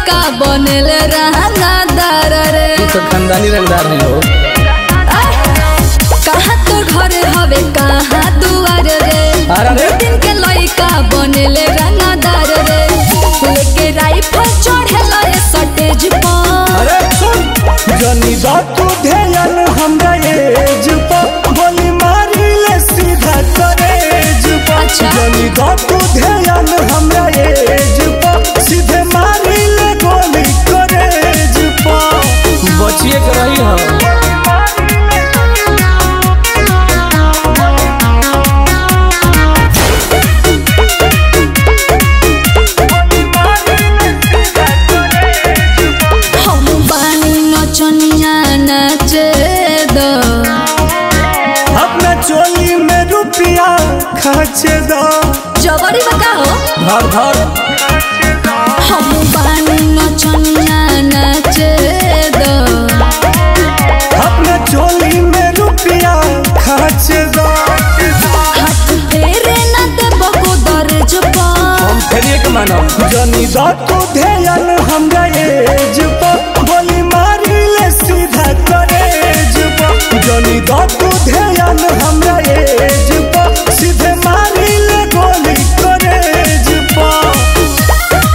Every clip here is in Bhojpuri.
लइका बनेल रंगदार रे तू तो खानदानी रंगदार है हो कहाँ तो घर हवे कहाँ दुआर रे अरे रे। दिन के लइका बनेल रंगदार रे लेके राइफल चढ़ेला ए सटेज पर अरे सुन जनी तू ध्यान हमरा एज पर गोली मारी ले सीधा करेज पर अच्छा। जनी तू ध्यान हमरा एज पर सीधे मारी ले गोली करेज पर बचिए के रही हो हम बानी नचनिया नाचे दो अपना चोली में रुपया खर्च दो जबरी बका हो धर धर हम बानी नचनिया नाचे दो अपना चोली में रुपया खर्च दो हाथ फेरे न देबो को दर्ज पर हम फेरिए के मानब जनी तू ध्यान हमरा एज पर गोली मारी ले सीधा करेज पर जनी तू ध्यान हमरा एज पर सीधे मारी ले गोली करेज पर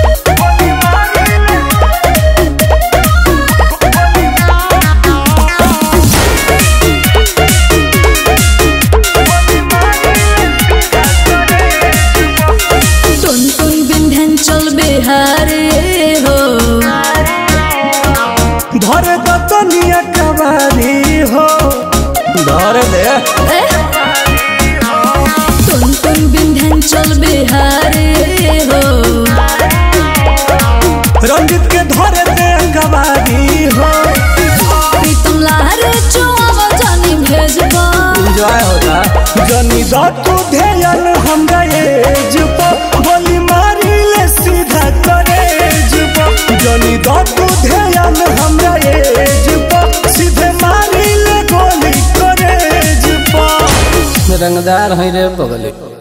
टुन टुन बिंधन चल बिहारे हो धर दतनिया कबारी हो धर दे ए? टुन टुन बिंधन चल बिहारे हो रंजित के धर दे कबारी हो प्रीतम लारे चुआवा जानी भेजबा एंजॉय होता जनी तू ध्यान हमरा एज पर गोली मारी ले सीधा करेज पर जनी तू ध्यान हमरा एज पर सीधे मारी ले गोली करेज पर रंगदार है रे बगले